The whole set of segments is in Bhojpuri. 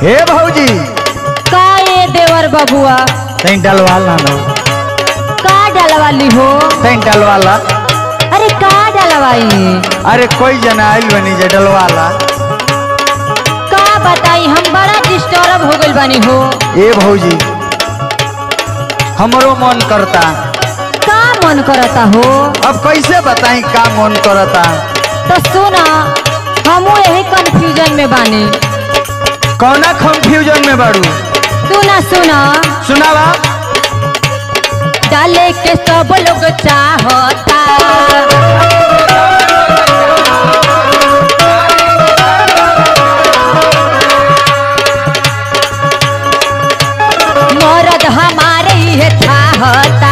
हे भौजी का ये देवर बबुआ तैं डलवाला ना का डलवाली हो तैं डलवाला अरे का डलवाई अरे कोई जना आइल बनी जे डलवाला का बताई हम बड़ा डिस्टर्ब हो गइल बानी हो ए भौजी हमरो मन करता का मन करता हो अब कैसे बताई का मन करता तो सुना हमू यही कंफ्यूजन में बानी कौना कंफ्यूजन में बाड़ू सुना सुना सुनावा डाले के सब लोग चाहता मरद हमारे ही चाहता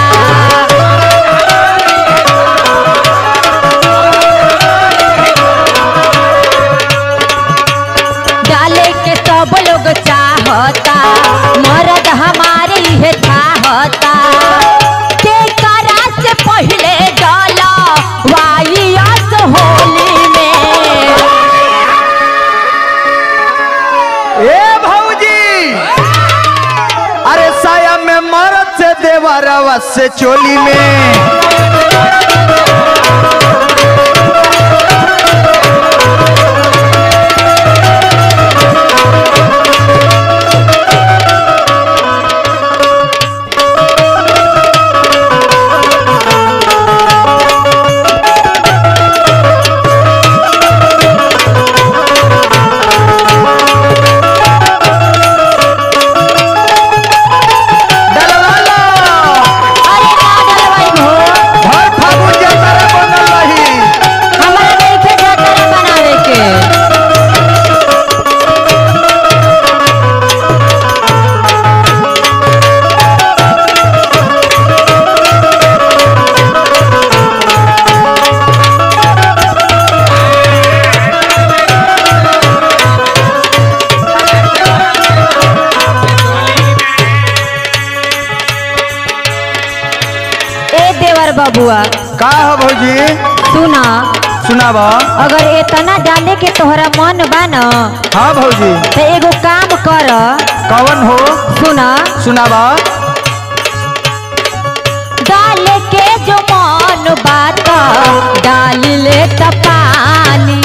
डाले के सब लोग चाहता मरद हमारे ही चाहता के करा से पहले डाला वाइयास होली में ए भौजी अरे साया में मरद से देवरवा से चोली में डलवाला अरे ना डलवाई हो भर फागुन जतरा बनल रही हमारा नइखे जतरा बनावे के ए देवर बबुआ का है भौजी सुना सुनावा अगर इतना डाले के तोहरा मन बा न हाँ भौजी तो एगो काम कर कौन हो सुना सुनावा डाले के जो मन बात डाल ले त पानी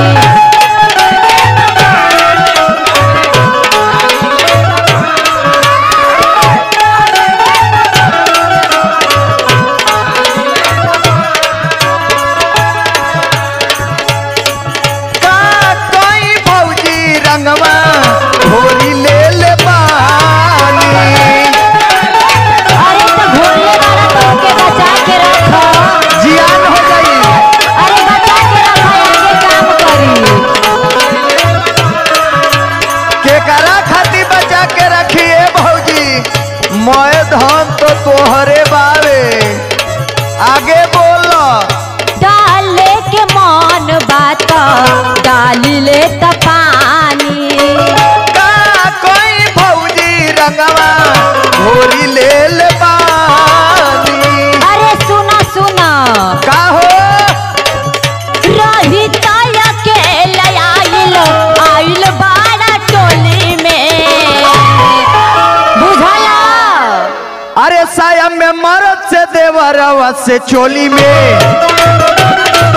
का कोई भौजी रंगवा होरी ले ले पानी अरे तो भोले वाला तो के बचा के रखो जियान हो गई अरे बचा के रखो आगे काम करी केकरा खाती बचा के रखिए भौजी मोए धन तो तोहरे बावे आगे बोल डाले के मन बात डाल ले त पानी का कोई भौजी रंगवा होरी ले ले पानी अरे सुना सुना का हो रही तया के आइल आइल बाड़ा टोली में बुझला अरे साया में मरद से देवरवा से चोली में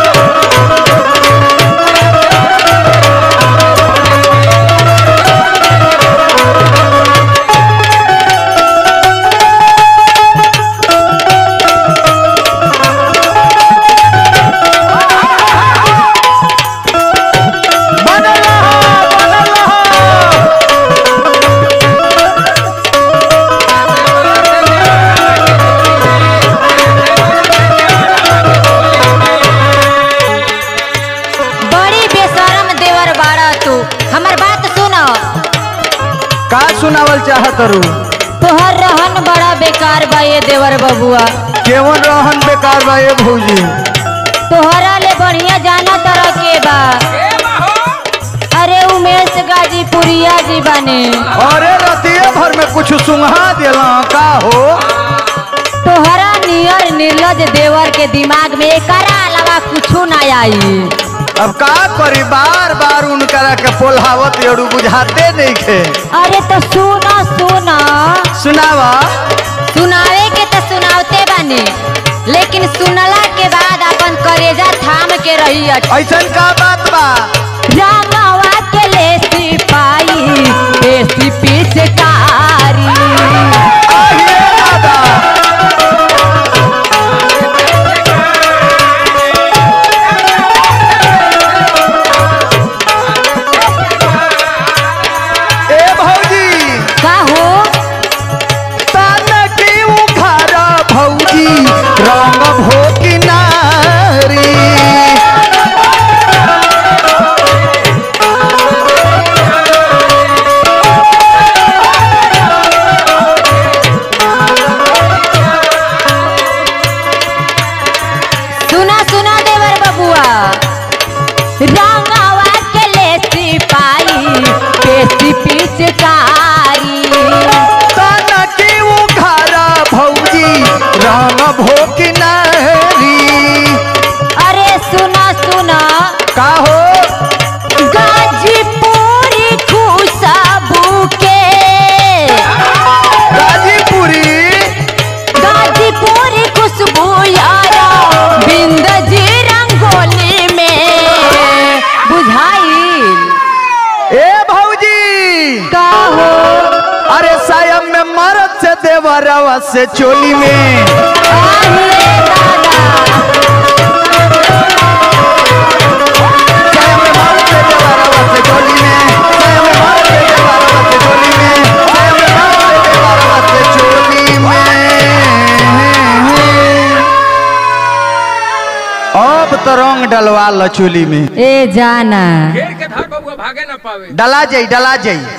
बनल रहा, बनल रहा। बड़ी बेशरम देवर बाड़ा तू हमर बात सुनो का सुनावल चाहत रू तोहर रहन बड़ा बेकार बा ये देवर बबुआ केवन रहन बेकार बा ए भौजी तोहरा ले बढ़िया जाना तरह के बा अरे उमेश गाजीपुरिया जी बने अरे रतिये भर में कुछ सुंघा दिला का हो तोहरा नियर निर्लज देवर के दिमाग में एकरा अलावा कुछ ना आई अब का करी बार बार उनकरा के पोल्हावत एड़ू बुझाते नहीं खे अरे तो सुना सुना सुनावा सुनावे के तो सुनावते बानी लेकिन सुनला के बाद अपन करेजा थाम के रही ऐसन का बात बा रामावा के ले सिपाही ऐसी पिचकारी आहिए दादा ए भौजी का हो तान की उखार भौजी रंग भो किनारी सुना सुना देवर बबुआ रामावा के ले सिपाही ऐसी पिचकारी तान की उखार भौजी रंग भो किनारी अरे सुना सुना का हो गाजीपुरी खुशबू के गाजीपुरी गाजीपुरी खुशबू यारा बिंद जी रंगोली में बुझाइल ए भौजी का हो अरे सायम में मरद से देवरवा से चोली में आहे दादा सायम में मरद से देवरवा से चोली में सायम में मरद से देवरवा से चोली में सायम में मरद से देवरवा से चोली में अब तो रंग डलवा लो चोली में ए जाना घेर के धर बबुआ भागे ना पावे डला जाई डला जाई